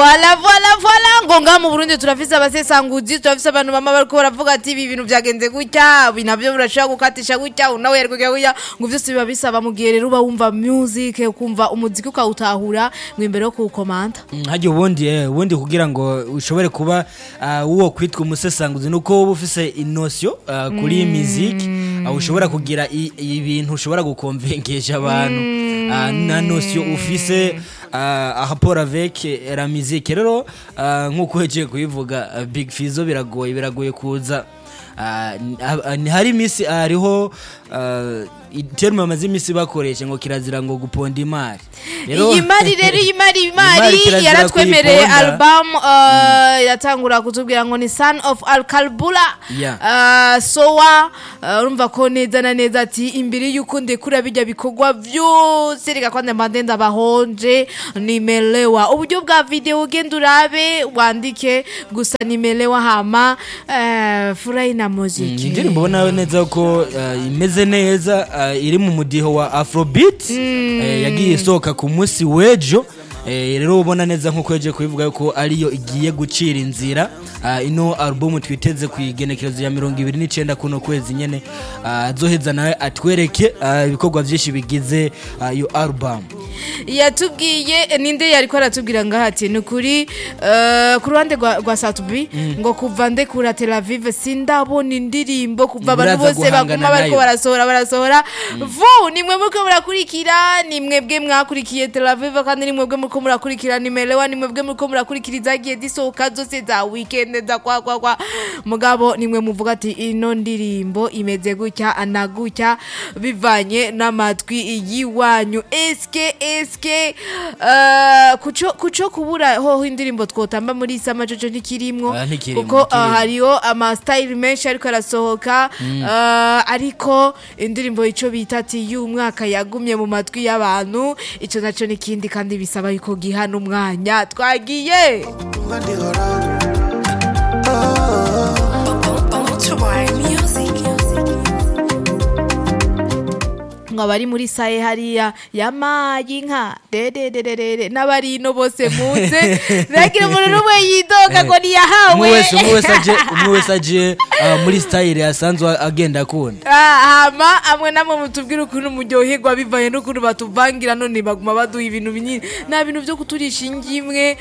voila voila voila ngo ngaha mu burundi turafise abasesanguzi turafise abantu bama bariko baravuga ati ibi bintu vyagenze gutya ibi navyo birashobora gukatisha gutya unawe yarikugira gutya ngo vyose biba bisaba mu gihe rero uba wumva music ukumva umuziki ukawutahura ngo imbere yo kuwukomanda hajya ubundi eh, ubundi kugira ngo ushobore kuba ah, uwo kwitwa umusesanguzi nuko uba ufise inosyo ah, kuri iyi miziki ah, ushobora kugira i- ibintu ushobora gukonvengesha abantu ah, na nosyo ufise ah, rapport avec la musique rero ah, nk'uko uhejeje kubivuga ah, big fizo biragoye biragoye kuza Ah, ni- ah, ni- hari imisi ah, hariho ah, iterme bamaze imisi bakoresha ngo kirazira ngo guponda imari Rero- iyi mari rero iyi mari iyi Imari mari kirazira yaratwemereye kuyiponda. album uh, iratangura kutubwira ngo ni son of alkalbula Yeah. uh, sowa uh, urumva ko neza na neza ati imbere y'uko ndekura bijya bikorwa vyose reka kwande mandenda bahonje nimelewa uburyo bwa video ugenda urabe wandike gusa nimelewa hama uh, furahi na muziki indirimbo ubona neza ko uh, imeze neza uh, iri mu mudiho wa afrobeat eh, yagiye isohoka ku munsi w'ejo Eh, rero ubona neza nk'uko yagiye kubivuga yuko ariyo igiye gucira inzira Ah, ino album twiteze ku igenekerezo ya mirongo ibiri n'icyenda kuno kwezi nyene Ah, azoheza nawe atwereke ah, ibikorwa byinshi bigize ah, iyo album yatubwiye ninde yariko aratubwira ngaha ati ni ukuri eh, ku ruhande rwa rwa satubi ngo kuva ndekura tel aviv sindabona indirimbo kuva abantu Muraza bose guhangana baguma bariko nayo. barasohora barasohora vu nimwe muriko murakurikira nimwebwe mwakurikiye tel aviv kandi nimwebwe muriko murakurikira nimelewa nimwebwe muriko murakurikira izagiye zisohoka zose za weekend za kwa kwa kwa mugabo nimwe muvuga ati ino ndirimbo imeze gutya na gutya bivanye n'amatwi y'iwanyu eske eske eh, kuco kuco kubura hoho indirimbo twotamba muri isama jojo ntikirimwo Ah, ntikirimwo, kuko ntikirimwo. ah, hariho amasitayili menshi ariko arasohoka eh, ariko indirimbo ico bita ati y'umwaka yagumye mu matwi y'abantu ico naco n'ikindi kandi bisaba yuko gihana umwanya twagiye ngo abari muri saye hariya yamaye inka dedededede n'abari ino bose muze ntihagire umuntu n'umwe yidoga ngo umwe niyahawe wese umwe wese aje umwe wese aje ah, muri style asanzwe agenda akunda Ah, hama amwe namwe mutubwire ukuntu muryoherwa bivanye n'ukuntu batuvangira none baguma baduha ibintu binini nta bintu byo kuturisha ingimwe